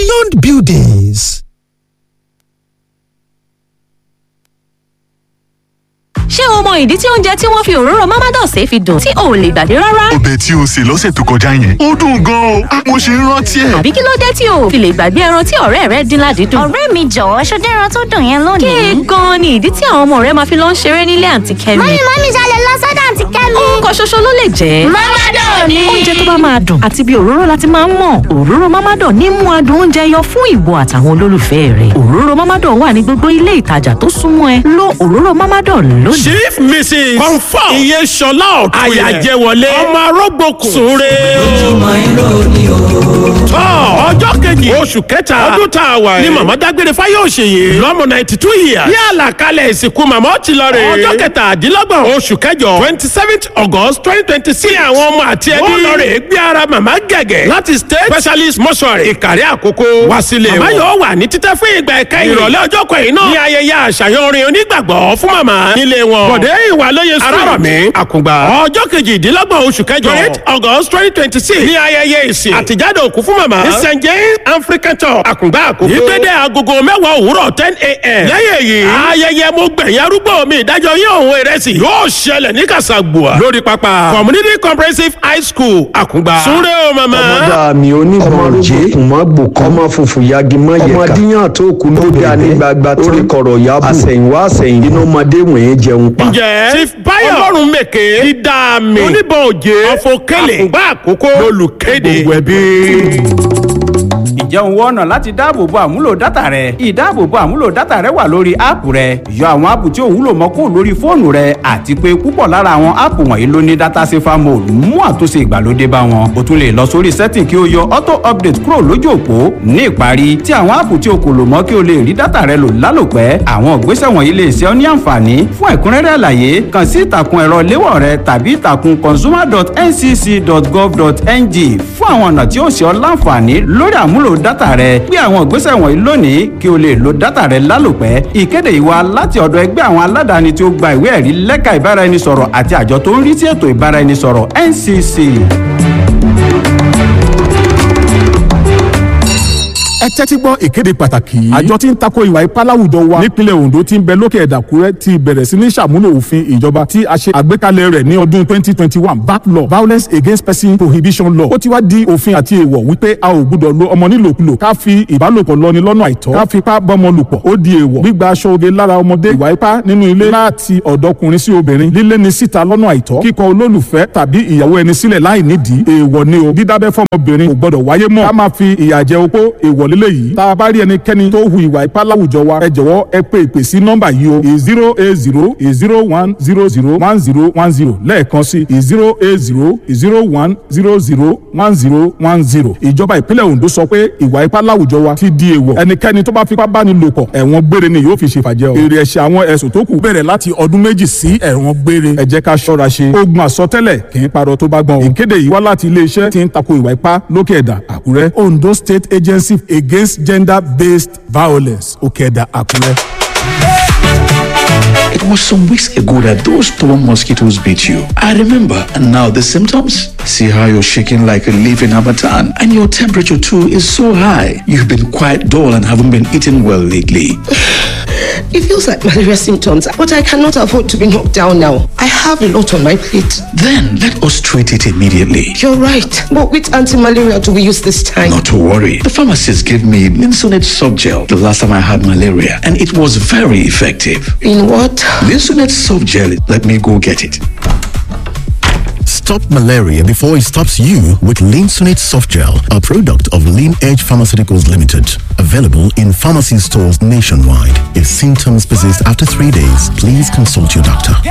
beyond buildings. ṣé o mọ ìdí tí oúnjẹ tí wọ́n fi òróró mamados fi dùn tí o ò lè gbàgbé rárá? ọbẹ̀ tí o sè lọ́sẹ̀ tó kọjá yẹn ó dùn gan-an o mo ṣe ń rántí ẹ̀. àbí kí ló dé tí o ò fi lè gbàgbé ẹran tí ọ̀rẹ́ rẹ dín ládìídùn? ọ̀rẹ́ mi jọ̀wọ́ ṣọdẹ́ ẹran tó dùn yẹn lónìí. kéè gan-an ni ìdí tí àwọn ọmọ rẹ máa fi lọ ń ṣeré nílé àǹtí kẹ́mi. mọ́mí mọ́mí ṣalẹ̀ lọ sọ́dọ̀ àǹtí kẹ́mi. orúkọ ṣoṣo ló lè jẹ́. mọ́mádọ̀ ni. oúnjẹ tó bá máa dùn àti bí òróró láti máa ń mọ̀ òróró mamadan ní mú adùn oúnjẹ yọ fún ìwọ àtàwọn olólùfẹ́ rẹ òróró mamadan wà ní gbogbo ilé ìtajà tó súnmọ́ ẹ lo òróró mamadan lónìí. chief mrs confam iye sọlá ọ̀tún àyàjẹwọlé ọmọ arógbòkun súnre tọ́ ọjọ́ kejì oṣù kẹta ọdún tá a wà yìí ni màmá dágbére fáyọ̀ṣe yìí lọ́mọ ninety two years bí àlàkalẹ̀ ìsìnkú màmá ó ti lọ rè é ọjọ́ kẹtàdínlọ́gbọ̀n oṣù kẹjọ twenty seventh august twenty twenty six àwọn ọmọ àti ẹbí ó lọ rè é gbé ara màmá gẹ̀gẹ̀ láti state specialist mortuary ìkàrí àkókò wá sílé wọn. màmá yóò wà ní títẹ́ fún ìgbà ẹ̀ka ìrọ̀lẹ́ ọjọ́ kẹyìn náà ní ayẹyẹ àṣàyàn orin onígbàgbọ́ fún màmá nílé wọn. bọ̀dé ìwà lóye street arárọ̀mí àkùngbà ọjọ́ kejìdínlọ́gbọ̀n oṣù kẹjọ twenty august twenty twenty six ní ayẹyẹ ìsìn àtijáde òkú fún màmá ní st james african church àkùngbà àkókò ìgbéde agogo mẹ́wàá òwúrọ̀ ten a.m. lẹ́yìn èyí ayẹyẹ mo gbẹ̀yìn arúgbó mi ìdájọ́ yín òun ìrẹsì yóò ṣẹlẹ̀ ní kàṣàgbùà lórí pápá community comprehensive high school àkùngbà súnrẹ́ o màmá. ọmọdé mi onímọ̀ jẹ́ kùmọ̀ gbòkan ọmọ funfun yagi mọ̀ yẹ̀ka ọmọdéyàn tó kù ló dá ní gbagba tó rí kọ̀rọ̀ yábù àsẹ̀yìnwá àsẹ̀yìn inú ọmọdé wọ̀nyẹn jẹun pa. ǹjẹ́ chief bayo ọlọ́run mèké dídá mi oníbọn òjé ọ̀fọ̀kẹ́lẹ̀ àkùngbà àkókò lolùkéde gbogbo ẹbí ǹjẹ́ òun wọ́n ọ̀nà láti dáàbòbo àmúlò dátà rẹ ìdáàbòbo àmúlò dátà rẹ wà lórí áàpù rẹ yọ àwọn áàpù tí ò wúlò mọ́ kúrò lórí fóònù rẹ àti pé púpọ̀ lára àwọn áàpù wọ̀nyí ló ní dátà safer mode mú àtúnṣe ìgbàlódé bá wọn o tún lè lọ sórí setting kí o yọ auto update kúrò lójú òpó ní ìparí tí àwọn áàpù tí o kò lò mọ́ kí o lè rí dátà rẹ lò lálòpẹ́ àwọn ìgbésẹ̀ wọ̀nyí lè ṣe ọ́ ní àǹfààní fún ẹ̀kúnrẹ́rẹ́ àlàyé kàn sí ìtàkùn ẹ̀rọ léwọ̀ rẹ tàbí ìtàkùn consumer.ncc.gov.ng fún àwọn ọ̀nà tí ó ṣe ọ́ láǹfààní lórí àmúlò dátà rẹ gbé àwọn ìgbésẹ̀ wọ̀nyí lónìí kí o lè lo dátà rẹ lálòpẹ́ ìkéde ìwà láti ọ̀dọ̀ ẹgbẹ́ àwọn aládàáni tí ó gba ìwé ẹ̀rí lẹ́ka ìbáraẹnisọ̀rọ̀ àti àjọ tó ń rí sí ètò ìbáraẹnisọ̀rọ̀ NCC. ẹ tẹ́tí gbọ́ ìkéde pàtàkì yìí. àjọ tí ń tako ìwà ipá láwùjọ wa nípínlẹ̀ Ondo tí ń bẹ lókè ẹ̀dàkúrẹ́ ti bẹ̀rẹ̀ sí ní ṣàmúlò òfin ìjọba tí a ṣe àgbékalẹ̀ rẹ̀ ní ọdún 2021 back law violence against person prohibition law ó ti wá di òfin àti èèwọ̀ wípé a ò gbúdọ̀ lo ọmọ nílòkulò ká fi ìbálòpọ̀ lọ́ni lọ́nà àìtọ́ ká fipá bọ́mọ lùpọ̀ ó di èèwọ̀ gbígba aṣọ oge lára ọmọdé ìwà ipá nínú ilé láti ọ̀dọ́kùnrin sí obìnrin lílé ni síta lọ́nà àìtọ́ kíkọ olólùfẹ́ tàbí ìyàwó ẹni sílẹ̀ láì nídìí èèwọ̀ ni o dídábẹ́ fọmọbìnrin kò gbọdọ̀ wáyé mọ́ ká máa fi ìyà jẹ opó èèwọ̀ lílé yìí tá a bá rí ẹnikẹ́ni tó hu ìwà ipá láwùjọ wa ẹ jọ̀wọ́ ẹ pé ìpè sí nọ́mbà yìí o zero eight zero zero one zero zero one zero one zero lẹ́ẹ̀kan sí zero eight zero zero one zero zero one zero one zero ìjọba ìpínlẹ̀ Ondo sọ pé ìwà ipá láwùjọ wa ti di èèwọ̀ ẹnikẹ́ni tó bá fipá bá ní lò pọ̀ ẹ̀wọ̀n gbére ni yóò fi ṣèfàjẹ́ o èrè ẹ̀ṣẹ̀ àwọn ẹ̀sùn tó kù bẹ̀rẹ̀ láti ọdún méjì sí ẹ̀wọ̀n gbére ẹ jẹ́ ká ṣọ́ra ṣe ogun àsọtẹ́lẹ̀ kì í parọ́ tó bá gbọ́n o ìkéde yìí wá láti iléeṣẹ́ tí ń tako ìwà ipá lókè ẹ̀dà Àkúrẹ́ Ondo State Agency Against Gender-Based Violence òkè ẹ̀dà Àkúrẹ́. It was some weeks ago that those stubborn mosquitoes bit you. I remember. And now the symptoms? See how you're shaking like a leaf in Hamatan. And your temperature too is so high. You've been quite dull and haven't been eating well lately. It feels like malaria symptoms, but I cannot afford to be knocked down now. I have a lot on my plate. Then let us treat it immediately. You're right. But which anti-malaria do we use this time? Not to worry. The pharmacist gave me Linsonet soft gel the last time I had malaria, and it was very effective. In what? Linsonet soft gel. Let me go get it. Stop malaria before it stops you with Linsonate Soft Gel, a product of Lean Edge Pharmaceuticals Limited. Available in pharmacy stores nationwide. If symptoms persist after three days, please consult your doctor.